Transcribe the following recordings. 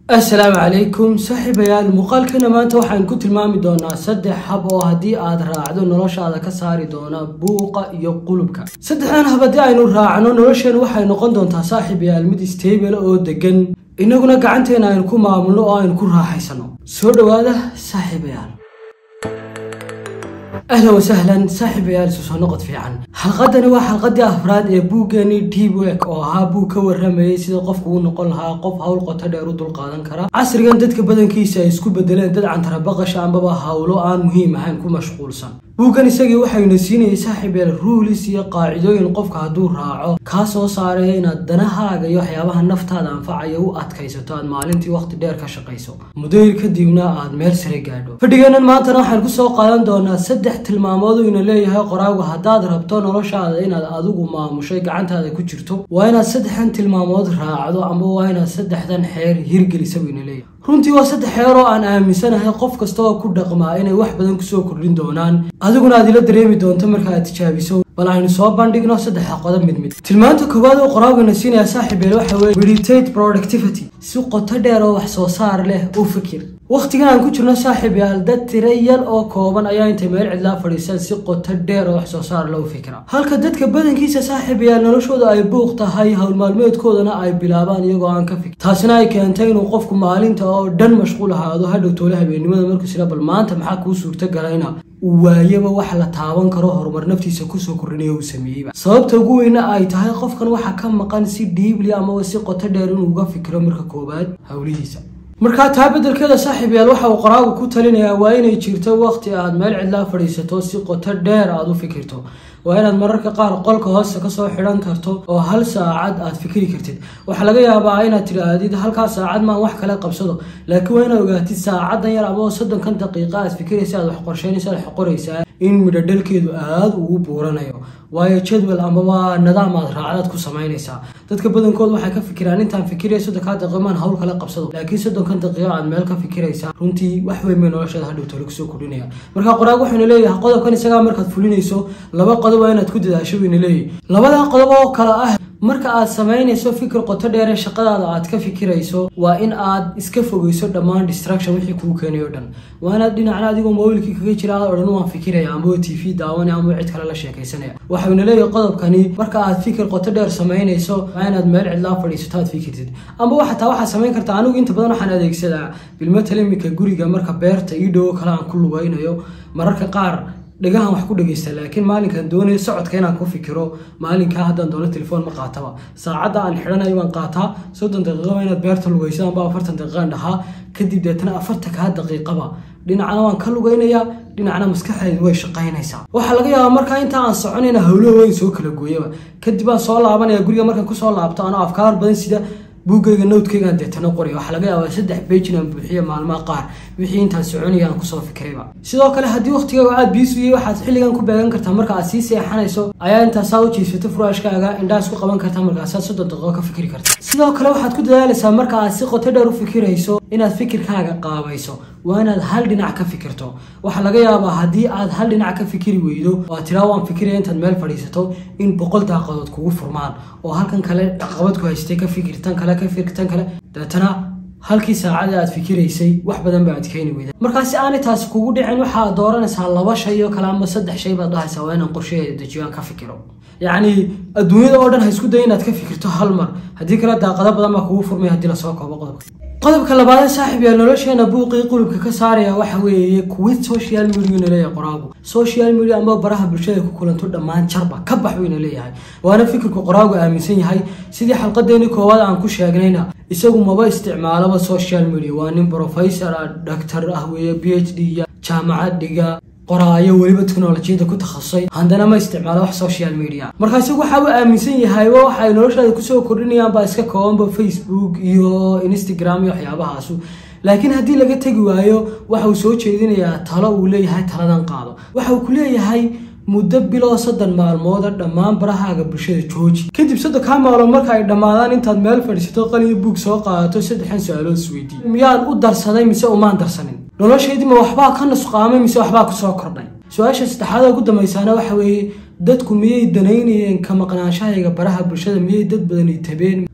assalaamu calaykum saaxiibayaal muuqaalkeena maanta waxaan ku tilmaami doonaa saddex hab oo haddii aad raacdo noloshaada ka saari doona buuqa iyo qulubka saddexdan hab haddii aynu raacno nolosheena waxay noqon doontaa saaxiibayaal mid stable oo degan innaguna gacanteena aynu ku maamulno oo aynu ku raaxaysano soo dhowaada saaxiibayaal ahlan wasahlan saaxiibayaal isu soo noqod fiican xalqadani waa xalqadii afraad ee buuggeeni deep work oo ahaa buug ka waramayay sida qofku u noqon lahaa qof hawl qoto dheer u dulqaadan kara casrigan dadka badankiisa ay isku bedeleen dad cantarabaqasha ambaba hawlo aan muhiim ahayn ku mashquulsan buuggan isagii waxayna siinayay saaxiibayaal ruulis iyo qaacidooyin qofka hadduu raaco kaa soo saaraya inaad danahaaga iyo waxyaabaha naftaada anfacaya u adkaysato aad maalintii waqti dheer ka shaqayso mudayr kadibna aad meel sare gaadho fadhigeennan maantana waxaan kusoo qaadan doonaa saddex tilmaamood uu ina leeyahay qoraagu haddaad rabto noloshaada inaad adigu maamushay gacantaada ku jirto waa inaad saddexdan tilmaamood raacdo ama waa inaad saddexdan xeer hirgelisa buu ina leeyahay runtii waa saddex xeer oo aan aaminsanahay qof kasta oo ku dhaqmaa inay wax badan kusoo kordhin doonaan adiguna aad ila dareemi doonto marka aad tijaabiso bal aynu soo bandhigno saddexa qodob mid mid tilmaanta koowaad oo qoraagana siinaya saaxiibeel waxa weye meditate productivity si qoto dheer oo wax soo saar leh u fikir wakhtigan aan ku jirno saaxiibayaal dad tira yar oo kooban ayaa intay meel cidlaa fadhiisaan si qoto dheer oo wax soo saar loo fikira halka dadka badankiisa saaxiibayaal noloshooda ay buuq tahay howl maalmeedkoodana ay bilaabaan iyagoo aan ka fikir taasina ay keentay inuu qofku maalinta oo dhan mashquul ahaado hadhow toole habeennimada markuu sila bal maanta maxaa kuu suurtogalayna uu waayaba wax la taaban karo horumar naftiisa kusoo kordhinaya uu sameeyeyba sababta ugu weyna ay tahay qofkan waxa ka maqan si dhiibli amaba si qoto dheer inuu uga fikiro marka koowaad howlihiisa markaa taa beddelkeeda saaxiibayaal waxa uu qoraagu ku talinayaa waa inay jirto wakhti aad meel cidlaa fadhiisato si qoto dheer aad u fikirto waa inaad mararka qaar qolka hoosta kasoo xidhan karto oo hal saacad aad fikiri kartid waxaa laga yaabaa inaad tidhaahdid halkaa saacad maan wax kale qabsado laakiin waa inaad ogaatid saacadan yar ama soddonkan daqiiqa aad fikiraysa aad wax qorsheynaysa aad wax qoraysaa in midhodhalkeedu aada ugu buuranayo waayo jadwal amaba nidaam aad raacdaad ku samaynaysaa dadka badankood waxay ka fikiraan intaan fikiraya soddonkaa daqiiqa maan hawl kale qabsado laakiin soddonkan daqiiqa aad meel ka fikiraysaa runtii wax weyn bay nolosheeda hadhow tole kusoo kordhinaya marka qoraag wuxuuna leeyahay qodobkan isagaa markaad fulinayso laba qodob waa inaad ku dadaasho wayna leeyahy labadan qodob oo kale ah marka aad samaynayso fikir qoto dheere shaqadaada aad ka fikirayso waa in aad iska fogeyso dhammaan distraction wixii kuu keenay o dhan waa inaad dhinacna adigoo mobilkii kaga jira aad odhan waan fikiraya ama t v daawanaya ama cid kale la sheekaysanaya waxayna leeyahay qodobkani marka aad fikir qoto dheer samaynayso waa inaad meel cidlaa fadhiisato aad fikirtid amba xataa waxaad samayn kartaa anigu inta badan waxaan adeegsadaa bilmatal imika guriga marka beerta ii dhowo kale aan ku lugaynayo mararka qaar dhagahan wax ku dhegaysta laakiin maalinkan doonayo socodka inaan ku fikiro maalinkaa haddaan doono telefoon ma qaataba saacadda aan xidhanayo waan qaataa soddon daqiiqaba inaad beerta lugayso amba afartan daqiiqaan dhahaa kadib deetana afartankaa daqiiqaba dhinacna waan ka lugaynayaa dhinacna maskaxdeedu way shaqaynaysaa waxaa laga yaabaa markaa inta aan soconayna howlo weyn soo kala gooyaba kadib aan soo laabanaya guriga markaan kusoo laabto anoo afkaar badan sida buuggayga nowtkaygaan deetana qoraya waxaa laga yaabaa saddex bejin aan buuxiya maalmaha qaar wixii intaan soconaya aan kusoo fikirayba sidoo kale haddii wakhtigaaga aad biisuyay waxaad xilligan ku beegan kartaa marka aad sii seexanayso ayaa intaasaa u jiisato furaashkaaga indhaha isku qaban kartaa markaasaad soddon daqiiqo ka fikiri karta sidoo kale waxaad ku dadaalaysaa marka aad si qoto dheer u fikirayso inaad fikirkaaga qaabayso waa inaad hal dhinac ka fikirto waxaa laga yaabaa haddii aad hal dhinac ka fikiri weydo oo aad tiraa waan fikiraya intaad meel fadhiisato in boqol daaqadood kugu furmaan oo halkan kale caqabad ku haystay ka fikir tan kale ka fikir tan kale deetana halkii saacada aad fikiraysay wax badan ba aad keeni weyda markaasi aanay taasi kugu dhicin waxaad dooranaysaa laba shay oo kale ama saddex shay baad dhahaysaa waa inaan qorsheheeda dejiyo aan ka fikiro yacni adduunyada oo dhan ha isku day inaad ka fikirto hal mar haddii kale daaqado badan baa kugu furmay haddii lasoo koobo qodobka qodobka labaad saaxib yaa nolosheena buuqii qulubka ka saaraya waxa weeye kuwid social mediana leeyahay qoraagu social media ama baraha bulshada ku kulanto dhammaan jarba ka bax wayna leeyahay waana fikirka qoraagu aaminsan yahay sidii xalqadeeni koowaad aan ku sheegnayna isagu maba isticmaalaba social media waa nin professor ah dhaktar ah weeye b h d ya jaamacad dhiga qoraayo weliba teknolojiyada ku takhasusay haddana ma isticmaalo wax social media marka isagu waxa uu aaminsan yahay waxay noloshaada kusoo kordhinayaan baa iska koobanba facebook iyo instagram iyo waxyaabahaasu laakiin haddii laga tegi waayo waxa uu soo jeedinayaa talo uu leeyahay taladan qaado waxa uu ku leeyahay muddo biloo soddon maalmooda dhammaan barahaaga bulshada jooji kadib soddonkaa maalmood marka ay dhammaadaan intaad meel fadhiisato qaliyo buug soo qaadato saddexan su-aalood isweydiiy miyaan u darsaday mise umaan darsanin noloshaydii ma waxbaa ka nusqaamay mise waxbaa kusoo kordhay su-aasha saddexaad ugu dambaysaana waxa weeye dadku miyay danaynayeen ka maqnaanshahayga baraha bulshada miyay dad badani tabeen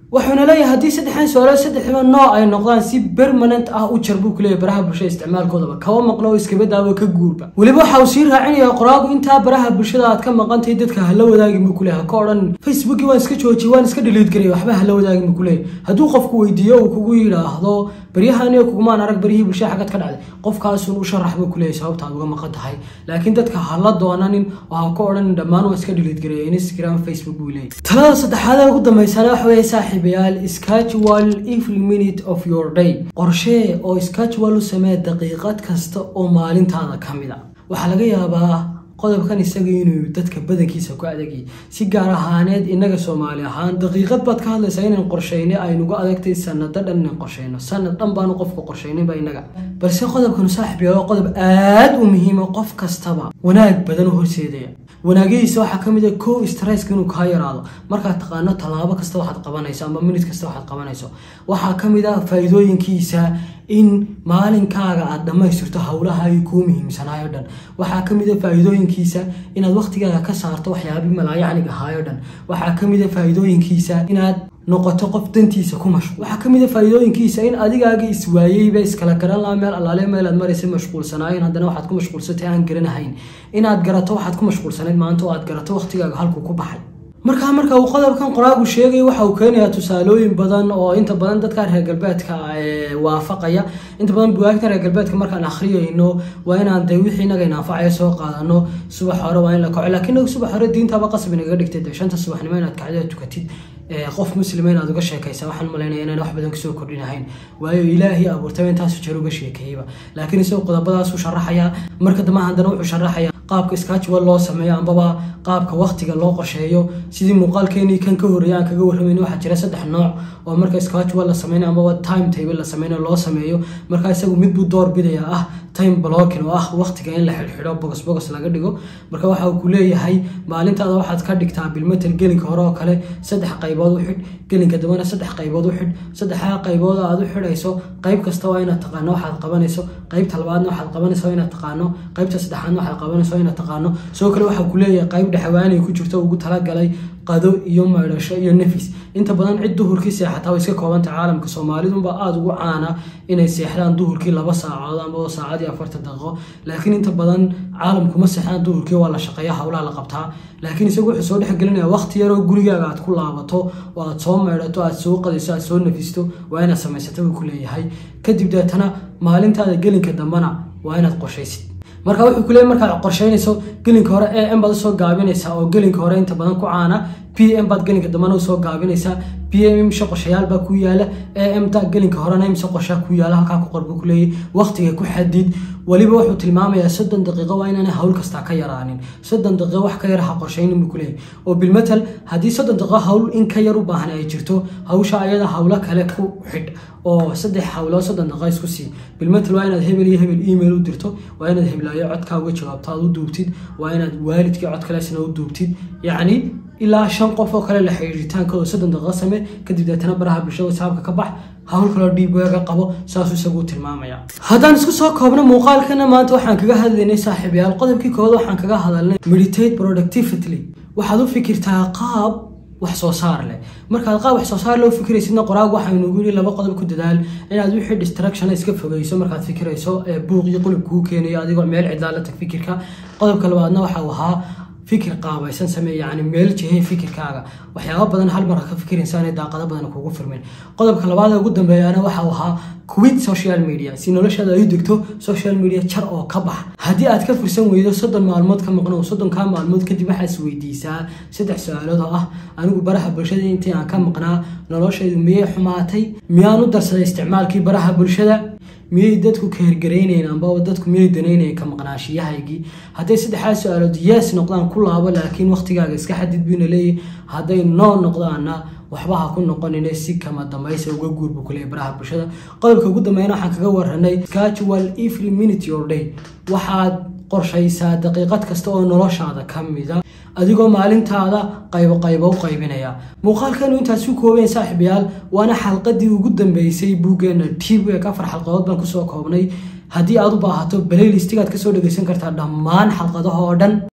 wuxuuna leeyahay haddii saddexdan su-aalood saddexdiba nooc ay noqdaan si permanent ah u jar buu ku leeyahay baraha bulshada isticmaalkoodaba kaba maqlo oo iskaba daawo ka guurba weliba waxa uu sii raacinayaa qoraagu intaa baraha bulshada aad ka maqantahay dadka hala wadaagin buu kuleeyahay ha ka odhan facebookii waan iska joojiyay waan iska dhiliid garaya waxba hala wadaagin buu kuleeyahay hadduu qofku weydiiyo uu kugu yidhaahdo baryahaniyo kugumaan arag baryihii bulshada xagad ka dhacday qofkaasun u sharax buu kuleeyahay sababta aad uga maqan tahay laakiin dadka hala doonanin oo ha ka odhanin dhammaan waa iska dhiliid garaya instagram facebook buu leeyahay talada saddexaad ee ugu dambeysana waxa weeye saaxiibayaal schedule every minute of your day qorshee oo schedule u samee daqiiqad kasta oo maalintaada ka mid a waxaa laga yaabaa qodobkan isaga inuu dadka badankiisa ku adagay si gaar ahaaneed innaga soomaali ahaan daqiiqad baad ka hadlaysaa inaan qorshayne aynuga adagtay sanado dhan inaan qorshayno sanad dhan baanu qofka qorshayninba innaga balse qodobkanu saaxib yaalo qodob aad u muhiima qof kastaba wanaag badan u horseedaya wanaagyadiisa waxaa ka mid a kow stresska inuu kaa yaraado markaad taqaano tallaabo kasta waxaad qabanayso ama minid kasta waxaad qabanayso waxaa ka mid a faa'iidooyinkiisa in maalinkaaga aad dhammaystirto howlaha ay kuu muhiimsanaayo dhan waxaa ka mid a faa'iidooyinkiisa inaad waqtigaaga ka saarto waxyaabii malaayacnig ahaayo dhan waxaa ka mid a faa'iidooyinkiisa inaad noqoto qof dantiisa ku mashquul waxaa ka mid a faa'iidooyinkiisa in adigaaga iswaayeyba iskala garan laha meel allaale meel aad maraysa mashquulsanaayen haddana waxaad ku mashquulsatay aan garanahayn inaad garato waxaad ku mashquulsanayd maanta oo aad garato waqtigaaga halkuu ku baxay markaa marka uu qodobkan qoraagu sheegay waxa uu keenayaa tusaalooyin badan oo inta badan dadka reer galbeedka waafaqaya inta badan bugaagta reer galbeedka markaan akhriyayno waa inaan de wixii inaga inanfacaya soo qaadano subax hore waa in la kaco laakiin inaga subax hore diintaba qasab inaga dhigtay de shanta subaxnimo inaad kacdida tukatid qof muslima inaad uga sheekaysa waxaan malaynaya inaan wax badan kasoo kordhinahayn waayo ilaahii abuurtaba intaasu jeer uga sheekeeyeyba laakiin isagoo qodobadaasuu sharaxayaa marka dambe haddana wuxuu sharaxayaa qaabka schedule loo sameeyo ambaba qaabka waqtiga loo qorsheeyo sidii muuqaalkeenii kan ka horreeya aan kaga warramayna waxaa jira saddex nooc oo marka schedule la sameynayo ambaba time table la sameynayo loo sameeyo marka isagu mid buu door bidaya ah time blocking oo ah waqtiga in la xidhxidho bogos bogos laga dhigo marka waxa uu ku leeyahay maalintaada waxaad ka dhigtaa bilmetel gelinka hore oo kale saddex qaybood u xidh gelinka dambena saddex qaybood u xidh saddexdaa qaybood aad u xidhayso qayb kasta waa inaad taqaano waxaad qabanayso qaybta labaadna waxaad qabanayso inaad taqaano qaybta saddexaadna waxaad qabanayso inaad taqaano sidoo kale waxaa ku leeyahay qayb dhexwaanay ku jirto ugu talagalay qado iyo maydhasho iyo nafis inta badan cid duhurkii seexataa way iska koobanta caalamka soomaalidunba aada ugu caana inay seexdaan duhurkii laba saacood ama saacadii afartan daqiiqo laakiin inta badan caalamkuma seexdaan duhurkii waa la shaqeeya howlaha la qabtaa laakiin isagu wuxuu soo dhexgelinaya waqti yaroo gurigaaga aad ku laabato oo aad soo maydhato aad soo qadayso aad soo nafisto waa inaad samaysata buu ku leeyahay kadib deetana maalintaada gelinka dambena waa inaad qorshaysid marka wuxuu ku leeyahy markaad qorsheynayso gelinka hore a m baad usoo gaabinaysaa oo gelinka hore inta badan ku caana p m baad gelinka dambena usoo gaabinaysaa p m imse qorshayaal baa ku yaala a m ta gelinka horena imse qorshaa ku yaala halkaa ku qor buu ku leeyahy waqtiga ku xadid weliba wuxuu tilmaamayaa soddon daqiiqo waa inaanay hawl kastaa ka yaraanin soddon daqiiqo wax ka yar ha qorshaynin buu ku leeyahy oo bilmetal haddii soddon daqiiqo hawl in ka yar u baahan ay jirto hawsha ayada hawlo kale ku xidh oo saddex hawlood soddon daqiiqo isku sii bilmetal waa inaad hebel iyo hebel email u dirto waa inaad heblaayo codkaa uga jawaabto aad u duubtid waa inaad waalidkii cod kaleesna u duubtid yacni ilaa shan qof oo kale la xiriiritaankooda soddon daqiiqo samee kadib deetana baraha bulshada saabka ka bax hawl kaloo dhiibweega qabo saasuu isagu tilmaamaya haddaan isku soo koobno muuqaalkana maanta waxaan kaga hadlaynay saaxiibayaal qodobkii koowaad waxaan kaga hadalnay meditate productively waxaad u fikirtaa qaab wax soo saar leh markaad qaab wax soo saar leh u fikiraysidna qoraag waxaynugu yidhi laba qodob ku dadaal inaad wixii distraction iska fogeyso markaad fikirayso ee buuq iyo qulub kuu keenayo adigoo meel cidlaa la tag fikirka qodobka labaadna waxa uu ahaa fikir qaabaysan samee yacni meel jihey fikirkaaga waxyaaba badan hal mar ha ka fikiraysa inay daaqado badan kugu firmeen qodobka labaad ee ugu dambeeyana waxa uu ahaa quit social media si noloshaada ay u degto social media jar oo ka bax haddii aad ka fursan weydo soddon maalmood ka maqno soddonkaa maalmood kadib waxaad is weydiisaa saddex su-aalood oo ah anigu baraha bulshada intii aan ka maqnaa noloshaydu miyay xumaatay miyaan u darsaday isticmaalkii baraha bulshada miyay dadku kahergaraynayeen amba dadku miyay danaynayeen ka maqnaashiyahaygii hadday saddexdaas su-aalood yes noqdaan ku laabo laakiin waqtigaaga iska xadid buyna leeyahy hadday noo noqdaana waxba ha ku noqonine si kama dambaysa uga guurbu kuleeya baraha bulshada qodobka ugu dambeeyana waxaan kaga waranay schedule every minute your day waxaad qorshaysaa daqiiqad kasta oo noloshaada ka mida adigoo maalintaada qaybo qaybo u qaybinaya muuqaalkanu intaas ku koobeen saaxiibayaal waana xalqadii ugu dambeysay buuggeena tibek afar xalqadood baan kusoo koobnay haddii aad u baahato balaylistigaad kasoo dhegeysan kartaa dhammaan xalqadaha oo dhan